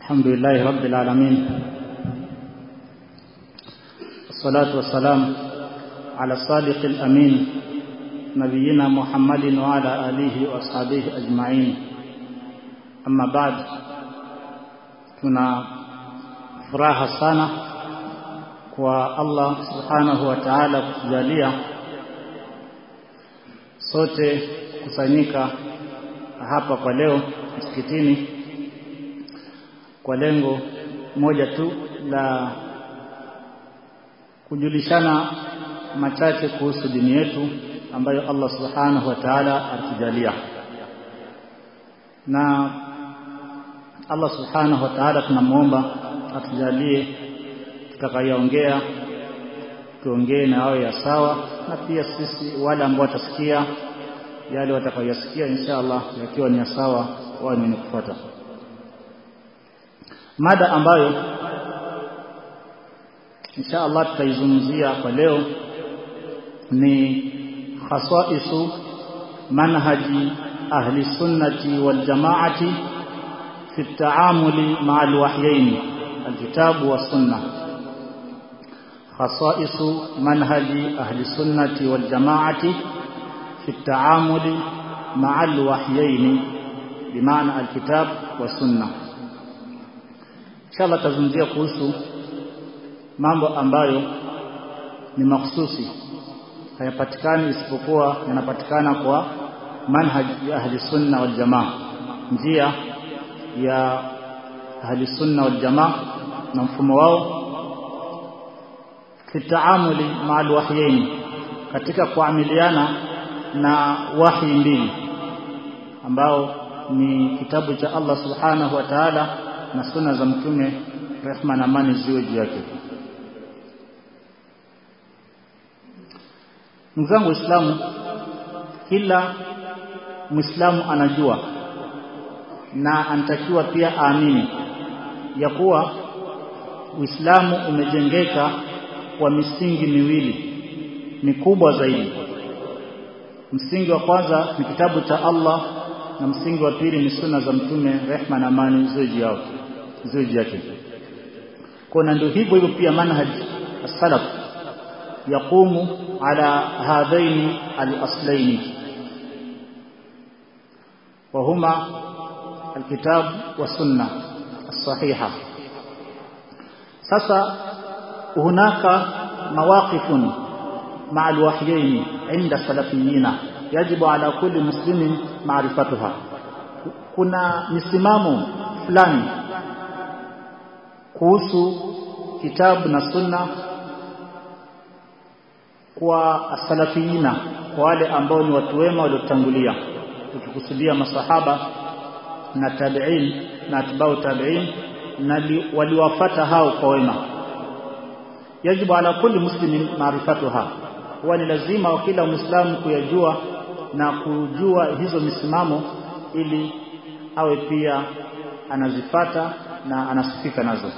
الحمد لله رب العالمين والصلاة والسلام على الصادق الأمين نبينا محمد وعلى آله وأصحابه أجمعين أما بعد tuna furaha sana kwa Allah subhanahu wa ta'ala kutujalia sote kusanyika hapa kwa leo msikitini kwa lengo moja tu la kujulishana machache kuhusu dini yetu ambayo Allah subhanahu wa ta'ala atujalia na Allah subhanahu wa ta'ala tunamuomba atujalie tutakayoongea tuongee na awe ya sawa na pia sisi wale ambao watasikia yale watakayoyasikia insha Allah yakiwa ni ya sawa wao ni kufuata mada ambayo insha Allah tutaizungumzia kwa leo ni khasaisu manhaji ahli sunnati wal jamaati في التعامل مع الوحيين الكتاب والسنة خصائص منهج أهل السنة والجماعة في التعامل مع الوحيين بمعنى الكتاب والسنة إن شاء الله تزungumzia kuhusu mambo ambayo ni makhsusi hayapatikani isipokuwa yanapatikana kwa manhaj ya ahli sunna wal jamaa njia ya ahli sunna wal jamaa na mfumo wao kitaamuli ma'al wahyain katika kuamiliana na wahi mbili ambao ni kitabu cha Allah subhanahu wa ta'ala na sunna za mtume rehma na amani ziwe juu yake Mzangu Waislamu kila Muislamu anajua na anatakiwa pia aamini ya kuwa Uislamu umejengeka kwa misingi miwili mikubwa zaidi. Msingi wa kwanza ni kitabu cha Allah na msingi wa pili ni sunna za mtume rehma na amani ziwe yao ziwe yake. Kuna ndio hivyo hivyo pia manhaj as-salaf yaqumu ala hadhaini al-aslaini وهما الكتاب والسنة الصحيحة sasa hunaka mawaqifun مع الوحيين عند السلفيين يجب على كل مسلم معرفتها kuna misimamo fulani kuhusu kitabu na sunna kwa asalafiyina kwa wale ambao ni watu wema waliotangulia tukikusudia masahaba na tabi'in na atbau tabi'in na waliwafata hao kwa wema yajibu ala kulli muslimin maarifatuha huwa ni lazima wa kila muislamu kuyajua na kujua hizo misimamo ili awe pia anazifata na anasifika nazo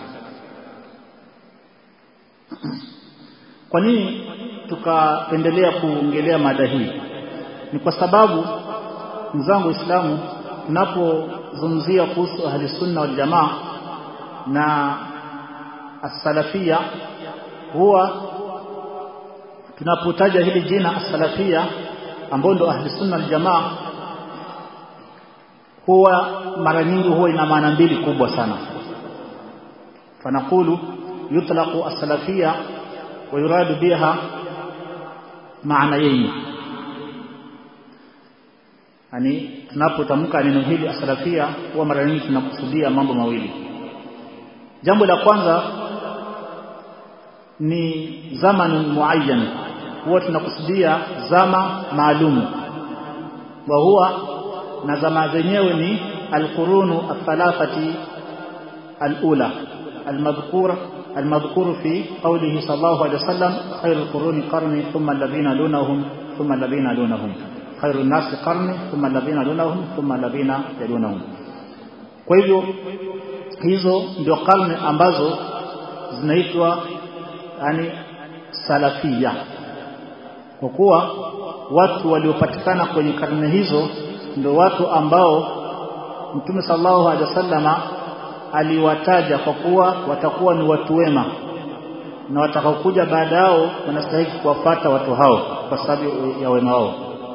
kwa nini tukapendelea kuongelea mada hii ni kwa sababu mzangu Uislamu tunapozungumzia kuhusu ahli sunna wal jamaa na as-salafia huwa tunapotaja hili jina as-salafia ambao ndo ahli sunna wal jamaa huwa mara nyingi huwa ina maana mbili kubwa sana fanaqulu yutlaqu as-salafia wa yuradu biha maana yenye yani tunapotamka neno hili asalafia huwa mara nyingi tunakusudia mambo mawili jambo la kwanza ni zaman muayyan huwa tunakusudia zama maalum wa huwa na zama zenyewe ni alqurunu athalathati alula المذكور المذكور في قوله صلى الله عليه وسلم خير القرون قرني ثم الذين دونهم ثم الذين دونهم خير الناس قرني ثم الذين يلونهم ثم الذين يلونهم kwa hivyo hizo ndio karne ambazo zinaitwa yani salafia kwa kuwa watu waliopatikana kwenye karne hizo ndio watu ambao Mtume sallallahu alaihi wasallama aliwataja kwa kuwa watakuwa ni watu wema na watakaokuja baada yao wanastahili kuwafata watu hao kwa sababu ya wema wao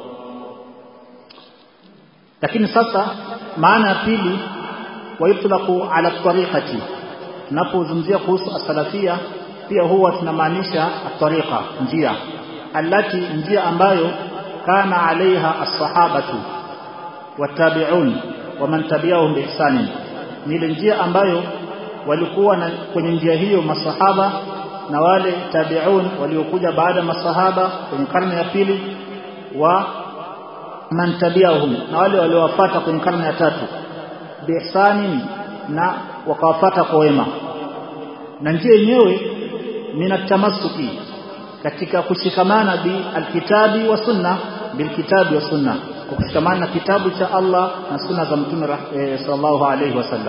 lakini sasa maana ya pili waitlaqu ala tariqati tunapozungumzia kuhusu asalafia pia huwa tunamaanisha tariqa njia alati njia ambayo kana alaiha as-sahabatu watabi'un waman tabi'ahum biihsani ni ile njia ambayo walikuwa na kwenye njia hiyo masahaba na wale tabi'un waliokuja baada masahaba kwenye karne ya pili wa man tabi'ahum na wale waliowafuata kwenye karne ya tatu biihsani na wakawafata kwa wema na njia yenyewe minatamasuki katika kushikamana bi alkitabi wa sunna bilkitabi wa sunna kwa kushikamana na kitabu cha Allah na sunna za mtume e, sallallahu alayhi wasallam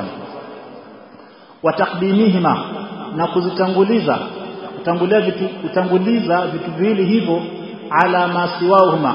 wa taqdimihima na kuzitanguliza kutangulia vitu kutanguliza vitu viwili hivyo ala masiwahuma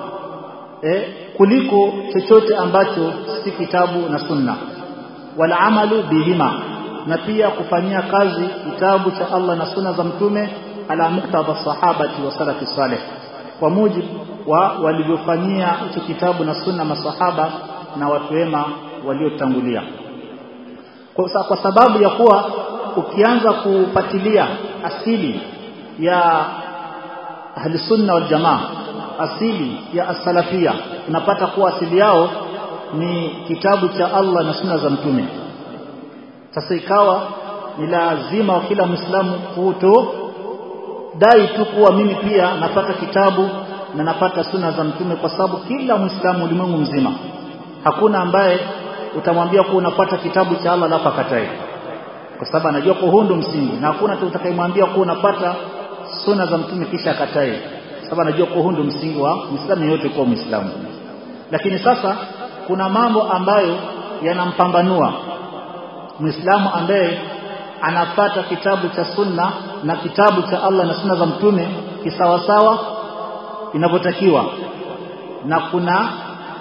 e, kuliko chochote ambacho si kitabu na sunna wala amalu bihima na pia kufanyia kazi kitabu cha Allah na sunna za mtume ala muktadha sahabati wa salafi salih kwa mujibu wa walivyofanyia hicho kitabu na sunna masahaba na watu wema waliotangulia kwa, kwa sababu ya kuwa ukianza kupatilia asili ya ahli sunna wal jamaa asili ya as-salafia unapata kuwa asili yao ni kitabu cha Allah na sunna za mtume sasa ikawa ni lazima wa kila muislamu kuto dai tu kuwa mimi pia napata kitabu na napata sunna za mtume kwa sababu kila muislamu ulimwengu mzima hakuna ambaye utamwambia kuwa unapata kitabu cha Allah alafu akatae kwa sababu anajua kwa huu ndo msingi na hakuna tu utakayemwambia kuwa unapata sunna za mtume kisha akatae sababu anajua kwa huu ndo msingi wa muislamu yeyote kuwa muislamu lakini sasa kuna mambo ambayo yanampambanua muislamu ambaye anafata kitabu cha sunna na kitabu cha Allah na sunna za mtume kisawasawa inavyotakiwa na kuna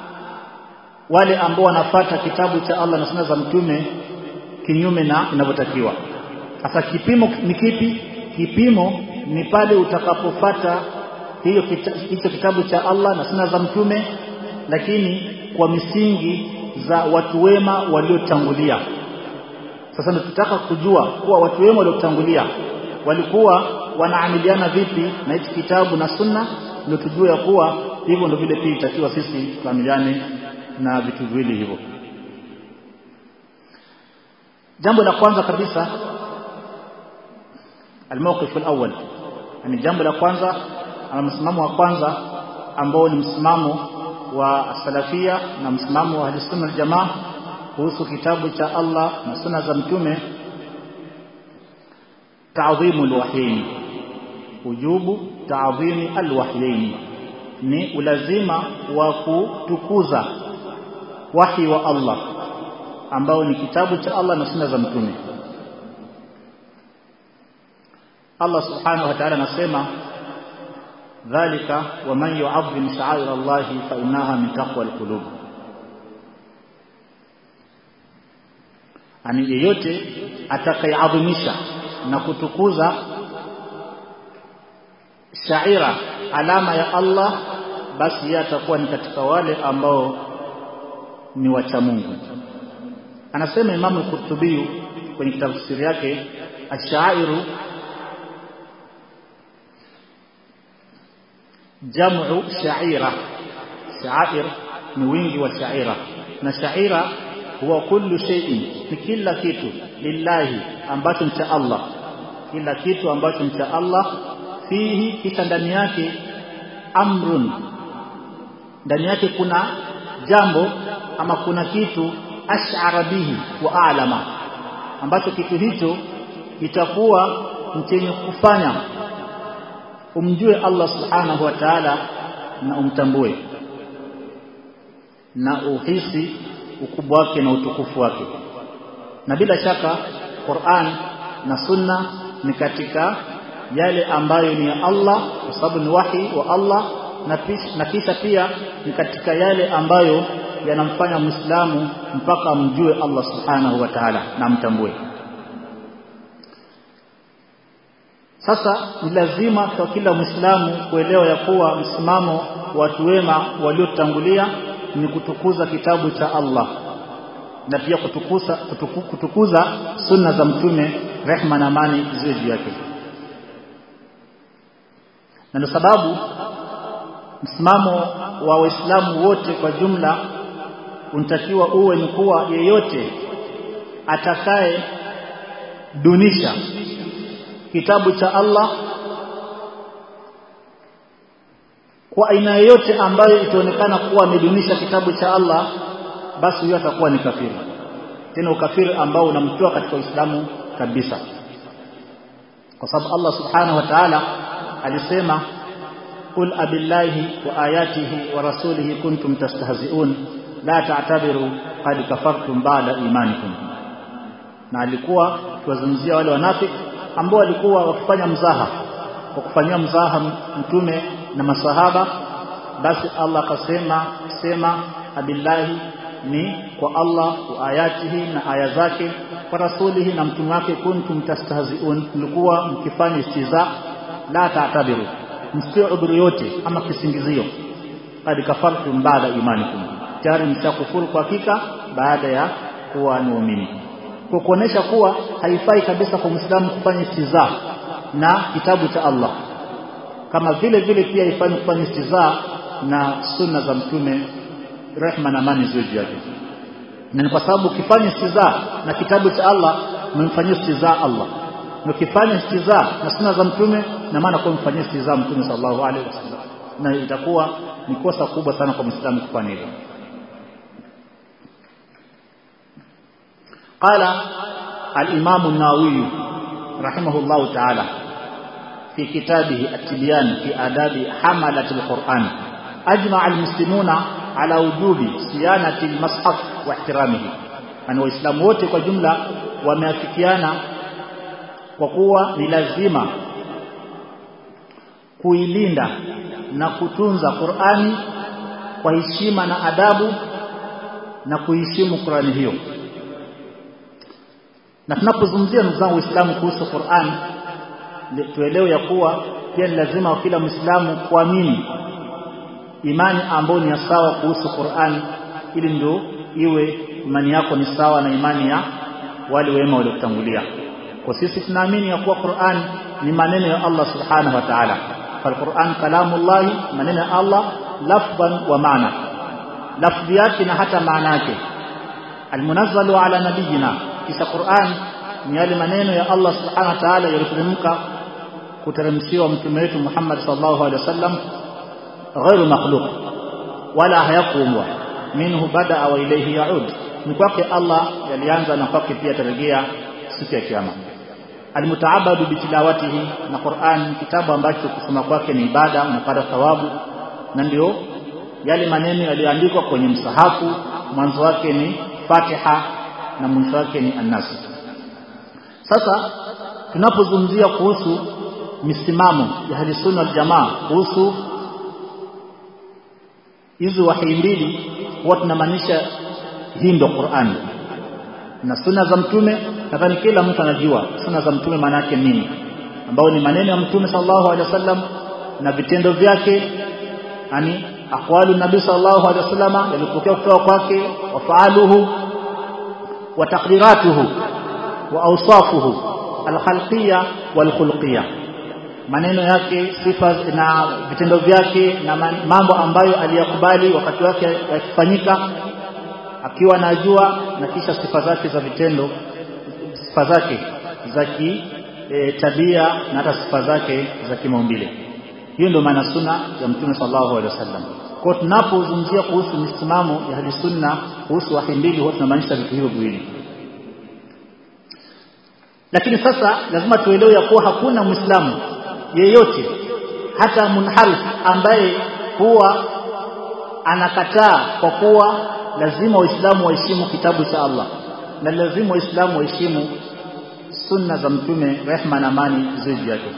wale ambao wanafata kitabu cha Allah na sunna za mtume kinyume na inavyotakiwa sasa kipimo ni kipi kipimo ni pale utakapofata hiyo kita, hicho kitabu cha Allah na sunna za mtume lakini kwa misingi za watu wema waliotangulia sasa tunataka kujua kuwa watu wema waliotangulia walikuwa wanaamiliana vipi na hichi kitabu na sunna ndio tujue ya kuwa hivyo ndio vile pia itakiwa sisi tuamiliane na vitu viwili hivyo jambo la kwanza kabisa الموقف الأول yani jambo la kwanza ama msimamo wa kwanza ambao ni msimamo wa salafia na msimamo wa ahlusunna waljamaa kuhusu kitabu cha Allah na sunna za mtume ta'dhimu alwahyain ujubu ta'dhimi alwahyain ni ulazima wa kutukuza wahi wa Allah ambao ni kitabu cha Allah na sunna za mtume Allah subhanahu wa ta'ala anasema dhalika wa man yu'azzim sha'air Allah fa innaha min taqwa alqulub ani yeyote atakayeadhimisha na kutukuza shaira alama ya Allah basi yeye atakuwa ni katika wale ambao ni wacha Mungu anasema Imam al-Qurtubi kwenye tafsiri yake ashairu jamu shaira shair ni wingi wa shaira na shaira huwa kullu shay'in ni kila kitu lillahi ambacho ni cha Allah kila kitu ambacho ni cha Allah fihi kisha ndani yake amrun ndani yake kuna jambo ama kuna kitu ash'ara bihi wa a'lama ambacho kitu hicho itakuwa chenye kufanya umjue Allah subhanahu wa ta'ala na umtambue na uhisi ukubwa wake na utukufu wake na bila shaka Qur'an na Sunna ni katika yale ambayo ni ya Allah kwa sababu ni wahi wa Allah na, na kisha pia ni katika yale ambayo yanamfanya Muislamu mpaka amjue Allah Subhanahu wa Ta'ala na amtambue sasa ni lazima kwa kila Muislamu kuelewa ya kuwa msimamo wa watu wema waliotangulia ni kutukuza kitabu cha Allah na pia kutukuza, kutuku, kutukuza sunna za mtume rehma na amani ziwe juu yake na ndio sababu msimamo wa waislamu wote kwa jumla unatakiwa uwe ni kuwa yeyote atakaye dunisha kitabu cha Allah kwa aina yoyote ambayo itaonekana kuwa amedunisha kitabu cha Allah basi huyo atakuwa ni kafiri tena ukafiri ambao unamtoa katika Uislamu kabisa kwa sababu Allah subhanahu wa ta'ala alisema qul abillahi wa ayatihi wa rasulihi kuntum tastahzi'un la ta'tabiru qad kafartum ba'da imanikum na alikuwa akiwazungumzia wale wanafiki ambao walikuwa wakifanya mzaha kwa kufanyia mzaha mtume na masahaba basi Allah akasema sema abillahi ni kwa Allah wa ayatihi na aya zake kwa rasulihi na mtume wake kuntum tastahziun mlikuwa mkifanya istiza la ta'tabiru msio udhuru yote ama kisingizio qad kafartum baada imanikum tayari mshakufuru kwa hakika baada ya kuwa ni waumini kwa kuonesha kuwa haifai kabisa kwa Muislamu kufanya istiza na kitabu cha Allah kama vile vile pia haifai kufanya istiza na sunna za mtume rehma na amani ziwe juu yake na ni kwa sababu ukifanya istiza na kitabu cha Allah umemfanyia istiza Allah na ukifanya istiza na sunna za mtume na maana kwa umfanyia istiza mtume sallallahu alaihi wasallam na itakuwa ni kosa kubwa sana kwa Muislamu kufanya hivyo قال الإمام النووي رحمه الله تعالى في كتابه التبيان في آداب حملة القرآن أجمع المسلمون على وجوب صيانة المصحف واحترامه أن وإسلام wote kwa jumla wameafikiana kwa kuwa ni lazima kuilinda na kutunza Qur'ani kwa heshima na adabu na kuheshimu Qur'ani hiyo na tunapozungumzia ndugu zangu Uislamu kuhusu Qur'an tuelewe ya kuwa pia ni lazima kila Muislamu kuamini imani ambayo ni sawa kuhusu Qur'an ili ndio iwe imani yako ni sawa na imani ya wale wema waliokutangulia kwa sisi tunaamini ya kuwa Qur'an ni maneno ya Allah subhanahu wa ta'ala فالقرآن كلام الله maneno ya Allah lafdhan wa maana lafdhi yake na hata maana yake almunazzalu ala nabiyina kisha Qur'an ni yale maneno ya Allah subhanahu wa ta'ala yaliyoteremka kuteremshiwa mtume wetu Muhammad sallallahu alaihi wasallam ghairu makhluq wala hayakuumbwa minhu bada wa ilayhi yaud ni kwake Allah yalianza na kwake pia tarejea siku ya kiyama almutaabadu bitilawatihi na Qur'an kitabu ambacho kusoma kwake ni ibada unapata thawabu na ndio yale maneno yaliyoandikwa kwenye msahafu mwanzo wake ni Fatiha na mwisho wake ni An-Nas sasa tunapozungumzia kuhusu misimamo ya ahli sunna wal jamaa kuhusu hizi wahi mbili huwa tunamaanisha hii ndio Qur'an na sunna za mtume nadhani kila mtu anajua sunna za mtume maana yake nini ambao ni maneno ya mtume sallallahu alaihi wasallam na vitendo vyake yani aqwalu nabii sallallahu alaihi wasallam yalipokea kutoka kwake wafaaluhu wa taqdiratuhu wa awsafuhu alkhalqiyya walkhulqiyya maneno yake sifa na vitendo vyake na mambo ambayo aliyakubali wakati wake yakifanyika akiwa anajua na kisha sifa zake za vitendo sifa zake za ki e, tabia na hata sifa zake za kimaumbile hiyo ndio maana sunna ya mtume sallallahu alaihi wasallam kwa tunapozungumzia kuhusu misimamo ya hadi sunna kuhusu wahi mbili huwa tunamaanisha vitu hivyo viwili lakini sasa lazima tuelewe ya kuwa hakuna muislamu yeyote hata munharif ambaye huwa anakataa kwa kuwa lazima waislamu waheshimu kitabu cha Allah na lazima waislamu waheshimu sunna za mtume rehma na amani ziwe yake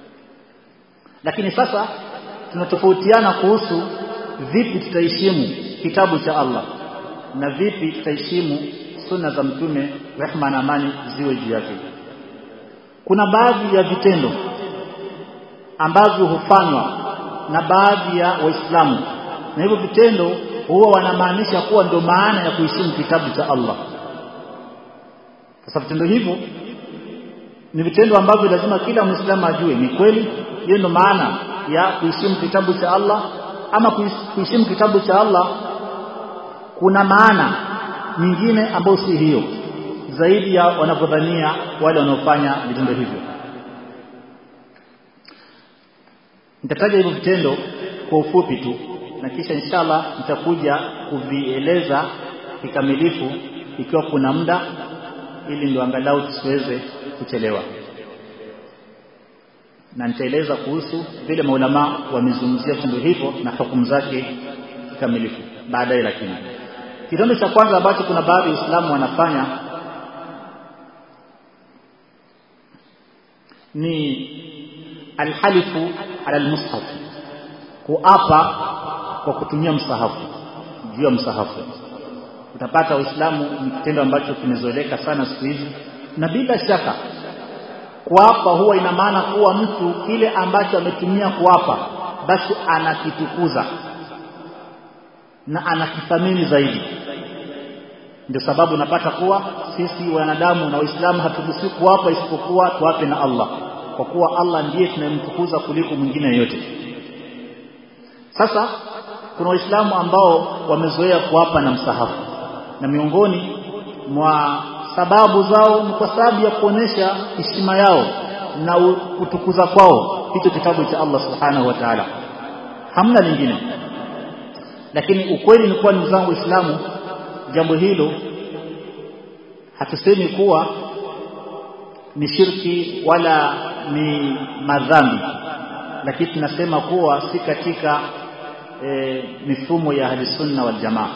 lakini sasa tunatofautiana kuhusu vipi tutaheshimu kitabu cha Allah na vipi tutaheshimu sunna za mtume rehma na amani ziwe juu yake kuna baadhi ya vitendo ambavyo hufanywa na baadhi ya waislamu na hivyo vitendo huwa wanamaanisha kuwa ndio maana ya kuheshimu kitabu cha Allah sasa vitendo hivyo ni vitendo ambavyo lazima kila muislamu ajue ni kweli hiyo ndio maana ya kuheshimu kitabu cha Allah ama kuheshimu kitabu cha Allah kuna maana nyingine ambayo si hiyo zaidi ya wanavyodhania wale wanaofanya vitendo hivyo nitataja hivyo vitendo kwa ufupi tu na kisha inshallah nitakuja kuvieleza kikamilifu ikiwa kuna muda ili ndio angalau tusiweze kuchelewa na nitaeleza kuhusu vile maulama wamezungumzia vitendo hivyo na hukumu zake kikamilifu baadaye lakini kitendo cha kwanza ambacho kuna baadhi ya Waislamu wanafanya ni alhalifu ala almushaf kuapa kwa kutumia msahafu juu ya msahafu utapata Uislamu ni kitendo ambacho kimezoeleka sana siku hizi na bila shaka kuapa huwa ina maana kuwa mtu kile ambacho ametumia kuapa basi anakitukuza na anakithamini zaidi ndio sababu napata kuwa sisi wanadamu na waislamu haturuhusiwi kuapa isipokuwa tuape na Allah kwa kuwa Allah ndiye tunayemtukuza kuliko mwingine yote sasa kuna waislamu ambao wamezoea kuapa na msahafu na miongoni mwa sababu zao ni kwa sababu ya kuonesha heshima yao na kutukuza kwao hicho kitabu cha Allah subhanahu wa ta'ala hamna lingine lakini ukweli ni kuwa ndugu zangu waislamu jambo hilo hatusemi kuwa ni shirki wala ni madhambi lakini tunasema kuwa si katika e, mifumo ya ahlisunna wal jamaa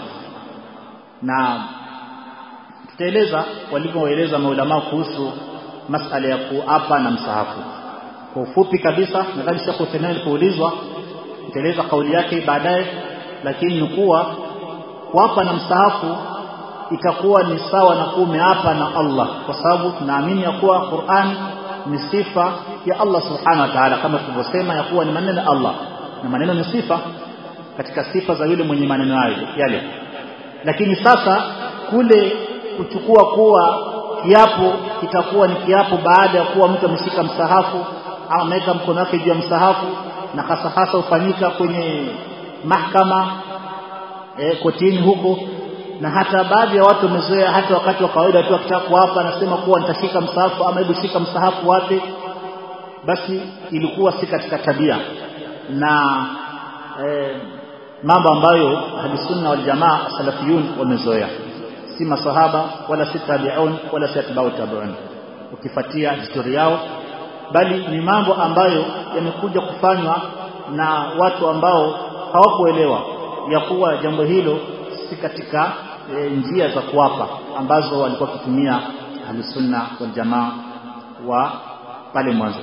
na tutaeleza walivyoeleza maulama kuhusu masala ya kuapa na msahafu kwa ufupi kabisa nadhani Sheikh Uthaymeen alipoulizwa nitaeleza kauli yake baadaye lakini ni kuwa kuapa na msahafu itakuwa ni sawa na kuwa umeapa na Allah kwa sababu tunaamini ya kuwa Qur'an ni sifa ya Allah subhanahu wa ta'ala kama tulivyosema ya kuwa ni maneno ya Allah na maneno ni sifa katika sifa za yule mwenye maneno hayo yale lakini sasa kule kuchukua kuwa kiapo kitakuwa ni kiapo baada ya kuwa mtu ameshika msahafu au ameweka mkono wake juu ya msahafu na hasa hasa ufanyika kwenye mahakama e, kotini huko na hata baadhi ya watu wamezoea hata wakati wa kawaida tu akitaka kuapa anasema kuwa nitashika msahafu ama hebu shika msahafu wape basi ilikuwa si katika tabia na e, mambo ambayo ahlusunna wal jamaa salafiyun wamezoea si masahaba wala si tabi'un wala si atba'u tabi'un ukifuatia historia yao bali ni mambo ambayo yamekuja kufanywa na watu ambao hawakuelewa ya kuwa jambo hilo si katika e, njia za kuwapa ambazo walikuwa wakitumia ahlusunna wal jamaa wa pale mwanzo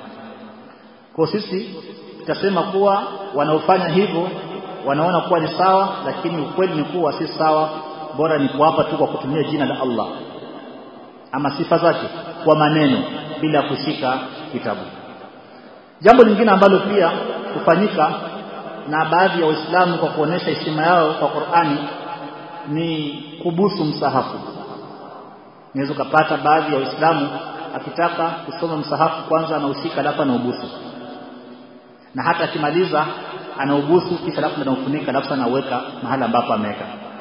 kwa sisi tutasema kuwa wanaofanya hivyo wanaona kuwa ni sawa lakini ukweli ni kuwa si sawa bora ni kuapa tu kwa kutumia jina la Allah ama sifa zake kwa maneno bila kushika kitabu jambo lingine ambalo pia hufanyika na baadhi ya waislamu kwa kuonesha heshima yao kwa Qur'ani ni kubusu msahafu unaweza kupata baadhi ya waislamu akitaka kusoma msahafu kwanza anaushika alafu anaubusu na hata akimaliza anaubusu kisha alafu anaufunika alafu anauweka mahali ambapo ameweka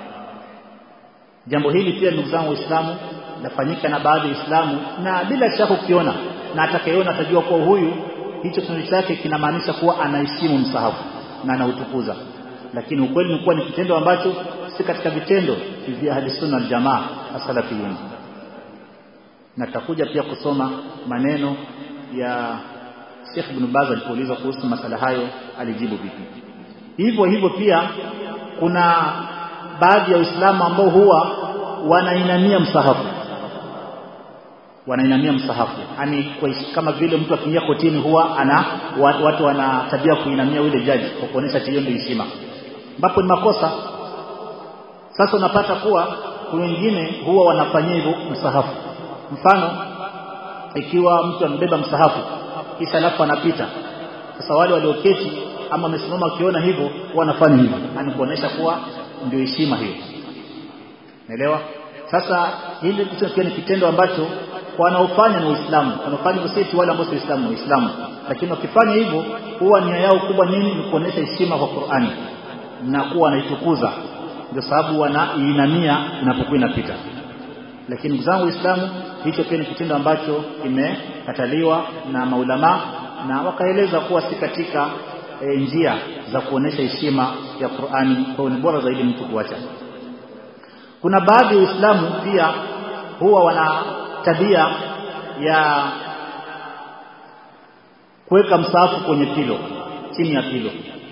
jambo hili pia ndugu zangu waislamu lafanyika na baadhi ya waislamu na bila shaka ukiona na atakayeona atajua kuwa huyu hicho kitendo chake kinamaanisha kuwa anaheshimu msahafu na anautukuza lakini ukweli ni kuwa ni kitendo ambacho si katika vitendo vya ahli sunna wal jamaa asalafiyun na tutakuja pia kusoma maneno ya Sheikh Ibn Baz alipoulizwa kuhusu masala hayo alijibu vipi hivyo hivyo pia kuna baadhi ya Waislamu ambao huwa wanainamia msahafu wanainamia msahafu yani kama vile mtu akiingia kotini huwa ana watu wana tabia kuinamia yule jaji kwa kuonesha hiyo ndio heshima ambapo ni makosa sasa unapata kuwa kuna wengine huwa wanafanyia hivyo msahafu mfano ikiwa mtu amebeba msahafu kisha alafu anapita sasa wale walioketi ama wamesimama wakiona hivyo wanafanya hivyo yani kuonesha kuwa ndio heshima hiyo naelewa sasa hili pia ni kitendo ambacho wanaofanya ni Uislamu wanaofanya hivyo wale ambao si Waislamu Waislamu lakini wakifanya hivyo huwa nia yao kubwa nini ni kuonesha heshima kwa Qur'ani na kuwa wanaitukuza ndio sababu wanaiinamia inapokuwa inapita lakini ndugu zangu Waislamu hicho pia ni kitendo ambacho kimekataliwa na maulama na wakaeleza kuwa si katika e, njia za kuonesha heshima ya Qur'ani kwa ni bora zaidi mtu kuacha kuna baadhi ya Waislamu pia huwa wana tabia ya kuweka msaafu kwenye pilo chini ya pilo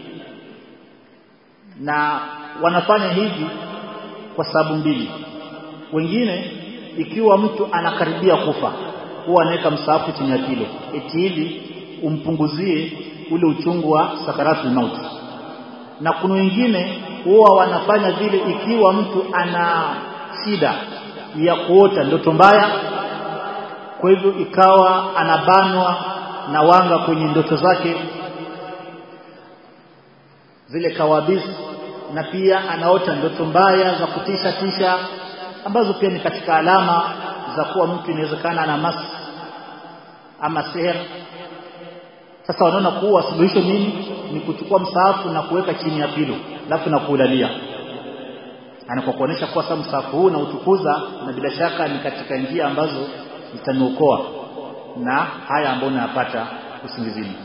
na wanafanya hivi kwa sababu mbili wengine ikiwa mtu anakaribia kufa huwa anaweka msaafu chini ya pilo eti ili umpunguzie ule uchungu wa sakaratul mauti na kuna wengine huwa wanafanya vile ikiwa mtu ana shida ya kuota ndoto mbaya kwa hivyo ikawa anabanwa na wanga kwenye ndoto zake zile kawabisi na pia anaota ndoto mbaya za kutisha tisha ambazo pia ni katika alama za kuwa mtu inawezekana ana mas ama seher sasa wanaona kuwa suluhisho nini ni kuchukua msaafu na kuweka chini ya pilo alafu na kuulalia anakuwa kuonesha kuwa sasa msaafu huu na utukuza na bila shaka ni katika njia ambazo zitaniokoa na haya ambayo nayapata usingizini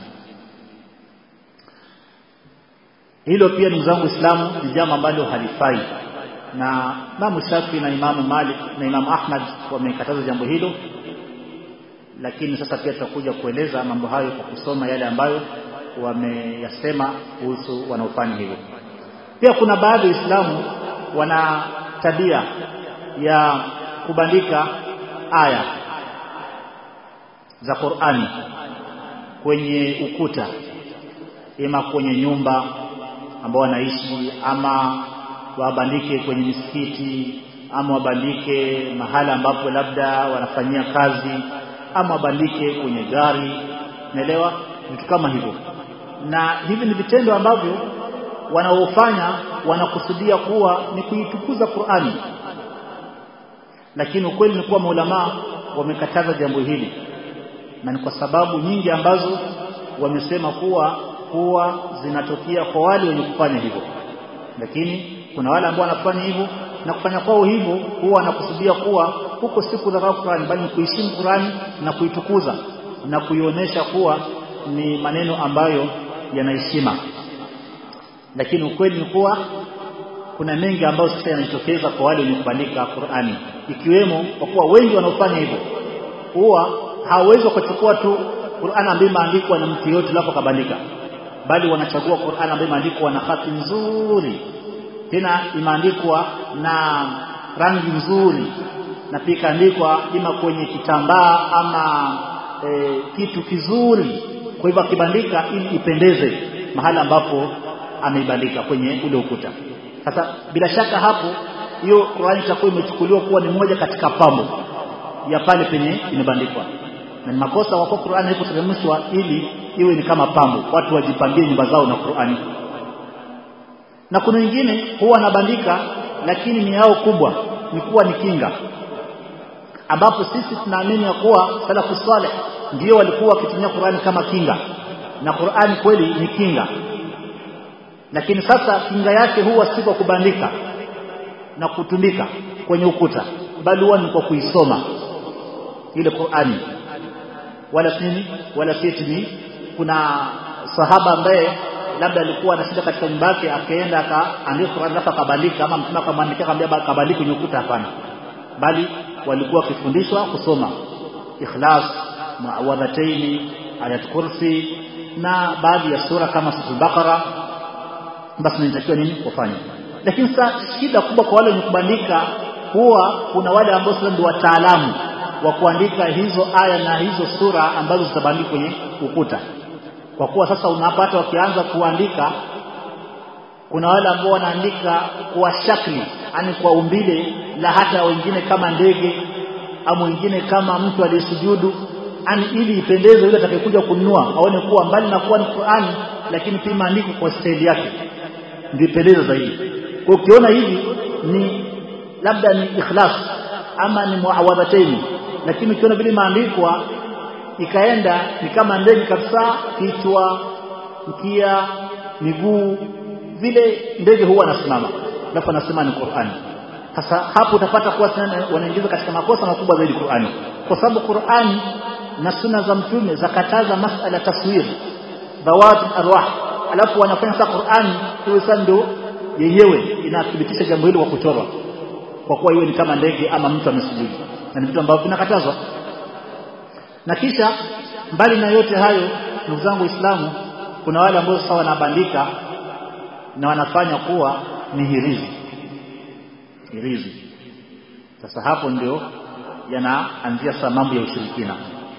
hilo pia ndugu zangu Uislamu ni jambo ambalo halifai na Imam Shafi na Imamu Malik na Imamu Ahmad wamekataza jambo hilo lakini sasa pia tutakuja kueleza mambo hayo kwa kusoma yale ambayo wameyasema kuhusu wanaofanya hivyo pia kuna baadhi ya Waislamu wana tabia ya kubandika aya za Qur'ani kwenye ukuta ima kwenye nyumba ambao wanaishi ama wabandike kwenye misikiti ama wabandike mahala ambapo labda wanafanyia kazi ama wabandike kwenye gari naelewa vitu kama hivyo na hivi ni vitendo ambavyo wanaofanya wanakusudia kuwa ni kuitukuza Qur'ani lakini ukweli ni kuwa maulama wamekataza jambo hili na ni kwa sababu nyingi ambazo wamesema kuwa huwa zinatokea kwa wale wenye kufanya hivyo lakini kuna wale ambao wanafanya hivyo na kufanya kwao hivyo huwa wanakusudia kuwa huko si kudharau Qur'ani bali ni kuheshimu Qur'ani na kuitukuza na kuionyesha kuwa ni maneno ambayo yanaheshima lakini ukweli ni kuwa kuna mengi ambayo sasa yanajitokeza kwa wale wenye kubandika Qur'ani ikiwemo kwa kuwa wengi wanaofanya hivyo huwa hawawezi kuchukua tu Qur'an ambayo imeandikwa na mtu yote lapo kabandika bali wanachagua Qur'an ambayo imeandikwa na hati nzuri tena imeandikwa na rangi nzuri na pia ikaandikwa ima kwenye kitambaa ama e, kitu kizuri kwa hivyo akibandika ili ipendeze mahala ambapo ameibandika kwenye ule ukuta sasa bila shaka hapo hiyo Qur'ani itakuwa imechukuliwa kuwa ni moja katika pambo ya pale penye imebandikwa na ni makosa wako Qur'ani haikuteremshwa ili iwe ni kama pambo watu wajipambie nyumba zao na Qur'ani na kuna wengine huwa wanabandika lakini ni yao kubwa ni kuwa ni kinga ambapo sisi tunaamini ya kuwa salafu saleh ndio walikuwa wakitumia Qur'ani kama kinga na Qur'ani kweli ni kinga lakini sasa kinga yake huwa si kwa kubandika na kutundika kwenye ukuta bali huwa ni kwa kuisoma ile Qur'ani wala nini wala sitini kuna sahaba ambaye labda alikuwa anashida katika nyumba yake akaenda akaandika Qur'an alafu akabandika ama mtume akamwandikia akamwambia akabandika kwenye ukuta hapana bali walikuwa wakifundishwa kusoma ikhlas muawadhataini ayat kursi na baadhi ya sura kama sura Baqara basi inatakiwa nini kufanya lakini sasa shida kubwa kwa wale wenye kubandika huwa kuna wale ambao sasa ndio wataalamu wa kuandika hizo aya na hizo sura ambazo zitabandikwa kwenye ukuta kwa kuwa sasa unapata wakianza kuandika kuna wale ambao wanaandika kwa shakli ani kwa umbile la hata wengine kama ndege au wengine kama mtu aliyesujudu ani ili ipendeze yule atakayekuja kununua aone kuwa mbali na kuwa ni Qur'ani lakini pia maandiko kwa staili yake ndio ipendeze zaidi kwa ukiona hivi ni labda ni ikhlas ama ni muawadhataini lakini ukiona vile maandikwa ikaenda ni kama ndege kabisa kichwa mkia miguu vile ndege huwa anasimama alafu anasema ni Qur'ani sasa hapo utapata kuwa wanaingiza katika makosa makubwa zaidi Qur'ani kwa sababu Qur'ani na sunna za mtume zakataza masala taswir dawat arwah alafu wanafanya sasa Qur'ani iwe sasa ndio yenyewe inathibitisha jambo hilo kwa kuchorwa kwa kuwa iwe ni kama ndege ama mtu amesujudu na ni vitu ambavyo vinakatazwa na kisha mbali na yote hayo ndugu zangu Waislamu kuna wale ambao sasa wanabandika na wanafanya kuwa ni hirizi hirizi sasa hapo ndio yanaanzia sasa mambo ya ushirikina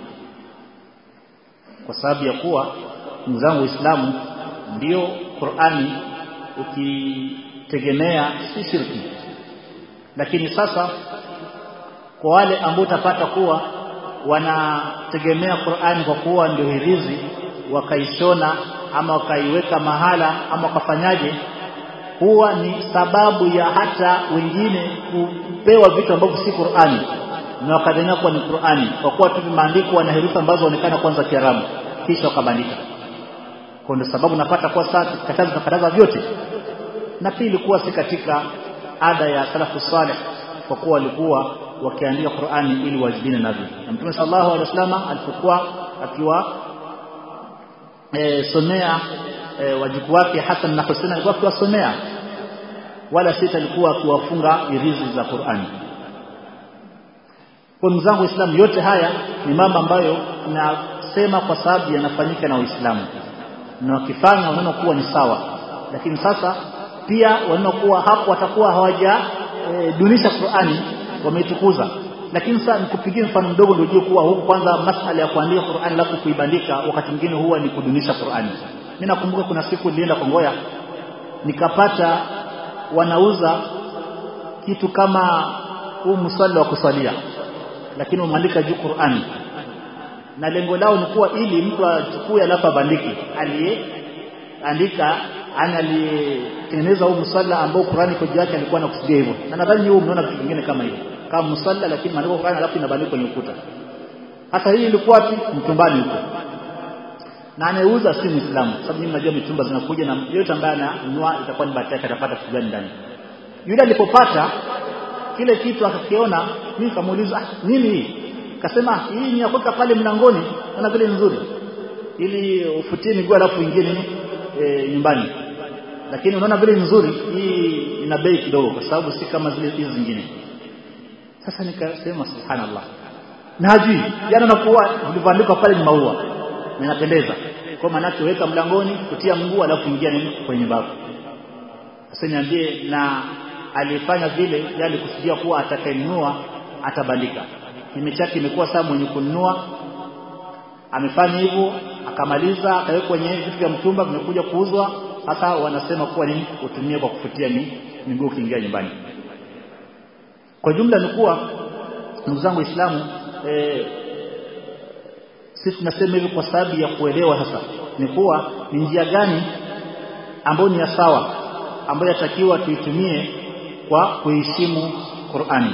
kwa sababu ya kuwa ndugu zangu Waislamu ndio Qur'ani ukitegemea si shirki lakini sasa kwa wale ambao utapata kuwa wanategemea Qur'ani kwa kuwa ndio hirizi wakaishona ama wakaiweka mahala ama wakafanyaje huwa ni sababu ya hata wengine kupewa vitu ambavyo si Qur'ani na wakadhania kuwa ni Qur'ani kwa kuwa tu vimeandikwa na herufi ambazo zinaonekana kwanza Kiarabu kisha wakabandika kwa ndio sababu napata kwa sasa kataza tukataza vyote na pili kuwa si katika ada ya salafu salih kwa kuwa walikuwa wakiandika Qur'ani ili wajibine navyo na Mtume sallallahu alaihi wasallam alipokuwa akiwa e, somea e, wajibu wake Hassan na Hussein alikuwa akiwasomea wala sita alikuwa akiwafunga irizi za Qur'ani kwa ndugu zangu Waislamu yote haya ni mambo ambayo nasema kwa sababu yanafanyika na Waislamu na wakifanya wanaona kuwa ni sawa lakini sasa pia wanaona kuwa hapo watakuwa hawaja e, dunisha Qur'ani wameitukuza lakini sasa nikupigie mfano mdogo ndio ujue kuwa huku kwanza masala ya kuandika Qur'ani alafu kuibandika wakati mwingine huwa ni kudunisha Qur'ani mimi nakumbuka kuna siku nilienda Kongoya nikapata wanauza kitu kama huu mswali wa kusalia lakini umeandika juu Qur'ani na lengo lao ni kuwa ili mtu achukue alafu abandike aliyeandika ana aliyetengeneza huu msalla ambao Qur'ani kwa juu yake alikuwa anakusudia hivyo na nadhani huu mnaona vitu vingine kama hivyo kama msalla lakini maandiko Qur'ani alafu inabandikwa kwenye ukuta hasa hii ilikuwa wapi mtumbani huko na anayeuza si Muislamu sababu nyinyi mnajua mitumba zinakuja na yote ambaye ananunua itakuwa ni bahati yake atapata kitu gani ndani yule alipopata kile kitu akakiona mimi kamuuliza ah, nini hii kasema hii ni ya kuweka pale mlangoni na vile nzuri ili ufutie miguu alafu ingie nini e, nyumbani lakini unaona vile nzuri hii ina bei kidogo kwa sababu si kama zile hizi zingine sasa nikasema subhanallah na hajui jana nakuwa vilivyoandikwa pale ni maua na inapendeza kwa maana yake weka mlangoni kutia mguu alafu ingia nini kwenye babu sasa niambie na alifanya vile yale alikusudia kuwa atakayenunua atabandika kime chake imekuwa saa mwenye kununua amefanya hivyo akamaliza akaweka kwenye vitu vya mtumba vimekuja kuuzwa sasa wanasema kuwa nini utumie kwa kufutia ni miguu ukiingia nyumbani kwa jumla ni kuwa ndugu zangu waislamu e, sisi tunasema hivi kwa sababu ya kuelewa sasa ni kuwa ni njia gani ambayo ni ya sawa ambayo yatakiwa tuitumie kwa kuheshimu Qur'ani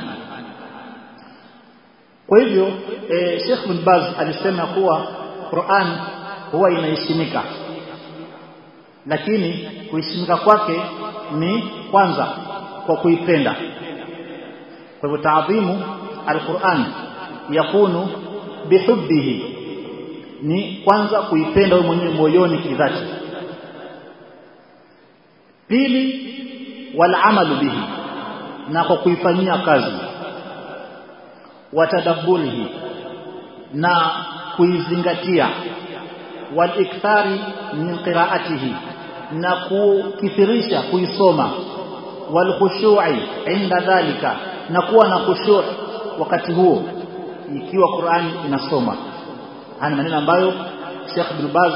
kwa hivyo e, Sheikh bin Baz alisema kuwa Qur'an huwa inaheshimika lakini kuheshimika kwake ni kwanza kwa kuipenda kwa hivyo taadhimu alquran yakunu bihubbihi ni kwanza kuipenda wewe mwenyewe moyoni kidhati pili wal amalu bihi na kwa kuifanyia kazi watadabburihi na kuizingatia wal ikthari min qiraatihi na kukithirisha kuisoma wal khushu'i inda dhalika na kuwa na khushu' wakati huo ikiwa Qur'ani inasoma haya maneno ambayo Sheikh Ibn Baz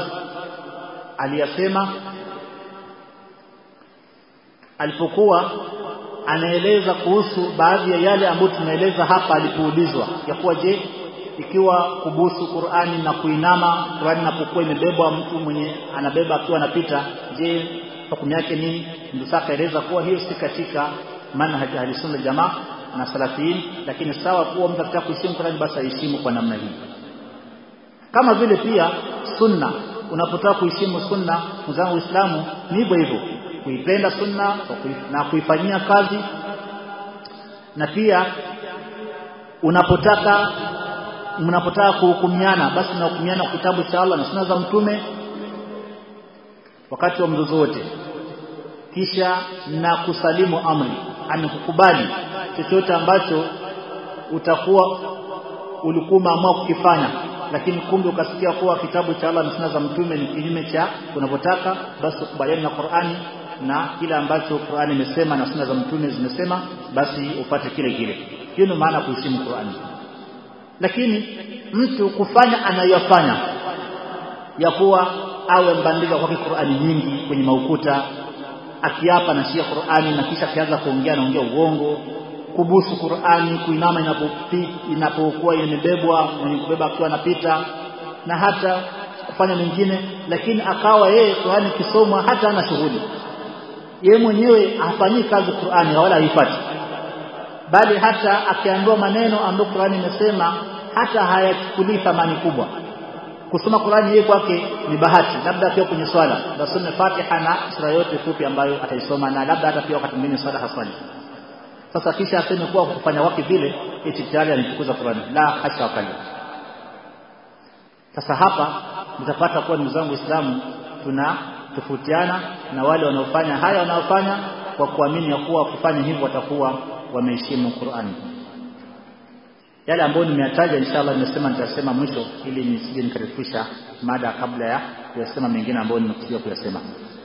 aliyasema alipokuwa anaeleza kuhusu baadhi ya yale ambayo tunaeleza hapa alipoulizwa ya kuwa je ikiwa kubusu Qur'ani na kuinama Qur'ani inapokuwa imebebwa mtu mwenye anabeba akiwa anapita je hukumu yake nini ndio sasa kaeleza kuwa hiyo si katika manhaj ahlisunna jamaa na salafiyin lakini sawa kuwa mtu akitaka kuheshimu Qur'ani basi aheshimu kwa namna hii kama vile pia sunna unapotaka kuheshimu sunna mzangu Uislamu ni hivyo hivyo kuipenda sunna na kuifanyia kazi na pia unapotaka mnapotaka kuhukumiana basi mnahukumiana kitabu cha Allah na sunna za mtume wakati wa mzozo wote kisha na kusalimu amri amekukubali chochote ambacho utakuwa ulikuwa umeamua kukifanya lakini kumbe ukasikia kuwa kitabu cha Allah na sunna za mtume ni kinyume cha unavyotaka basi ukubaliane na Qur'ani na kile ambacho Qur'ani imesema na sunna za mtume zimesema basi upate kile kile hiyo ndio maana kuheshimu Qur'ani lakini mtu kufanya anayofanya ya kuwa awe mbandika kwake Qur'ani nyingi kwenye maukuta akiapa na shia Qur'ani na kisha akianza kuongea naongea uongo kubusu Qur'ani kuinama inapopi inapokuwa imebebwa mwenye kubeba akiwa anapita na hata kufanya mengine lakini akawa yeye Qur'ani kisomwa hata ana shughuli yeye mwenyewe hafanyii kazi Qur'ani wala haifati bali hata akiambiwa maneno ambayo Qur'ani imesema hata hayachukulii thamani kubwa kusoma Qur'ani yeye kwake ni bahati labda pia kwenye swala basome Fatiha na sura yote fupi ambayo ataisoma na labda hata pia wakati mwingine swala haswali sasa kisha aseme kuwa kufanya wake vile eti tayari anitukuza Qur'ani la hasha wakali sasa hapa mtapata kuwa ndugu zangu Waislamu tuna tofautiana na wale wanaofanya haya wanaofanya kwa kuamini ya kuwa kufanya hivyo watakuwa wameheshimu Qur'ani yale ambayo nimeyataja inshallah nimesema nitasema mwisho ili nisije nikarefusha mada kabla ya kuyasema mengine ambayo nimekusudia kuyasema